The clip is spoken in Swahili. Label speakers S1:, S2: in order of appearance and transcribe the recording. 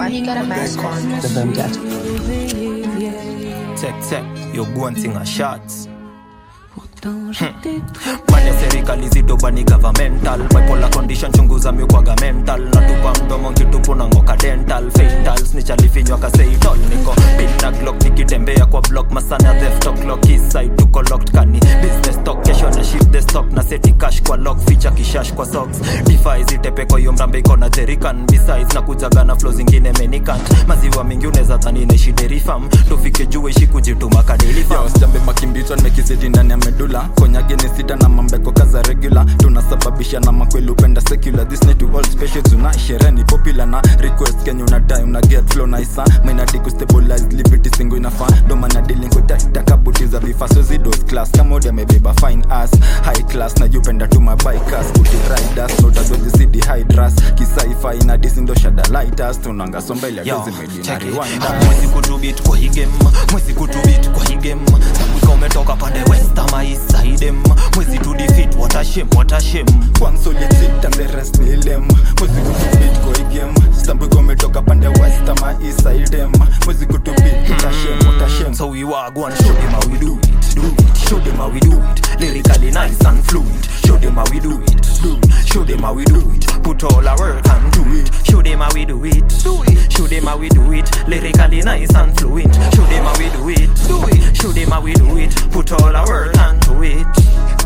S1: Why he got a mask on?
S2: The vendetta.
S3: Check, check, yo guanting a shots pande serikali zidobani governmental bipolar condition chunguza miukwaga mental natupa mdomo nkitupu na ngoka dental fatals nichalifinywa kaseitol niko pina glock nikitembea kwa block masana theft o'clock eastside tuko locked kani business talk kesho na shift the stock na seti cash kwa lock feature kishash kwa socks defi zitepe kwa hiyo mrambe iko na jerican besides na kujaga na flow zingine menikant maziwa mingi unaweza dhani naishi derifam tufike juu ishi kujituma kadelifam
S4: jambe makimbizwa nimekizidi ndani ya medula konyage ni sita na mambeko kaza regular tunasababisha na makweli upenda secular this night we all special tonight sherehe ni popular na request kenye unadai una get flow na isa mainadi kustabilize liberty singo inafaa ndo maana dealing with that takabuti za vifaso zidos class kama odi amebeba fine ass high class na jupenda tu mabikers kuti riders no tadozi city hydras kisaifi na disindo shada lighters tunanga somba ile
S3: Yo,
S4: dozi medina
S3: check it.
S4: rewind
S3: mwezi kutubit kwa hii game mwezi kutubit kwa hii game sabuka umetoka pande west ama east side em. mwezi tu defeat what a shame what a shame
S4: One solid sit and the rest ni lem Mwezi kutubit kwa hii game Stambu kwa umetoka pande west ama east side em Mwezi kutubit utashem utashem
S3: So we walk one, show them how we do it, do it. Show them how we do it. Lyrically nice and fluent. Show them how we do it, do it. Show them how we do it. Put all our work and do it. Show them how we do it, do it. Show them how we do it. Lyrically nice and fluent. Show them how we do it, do it. Show them how we do it. Put all our work and do it.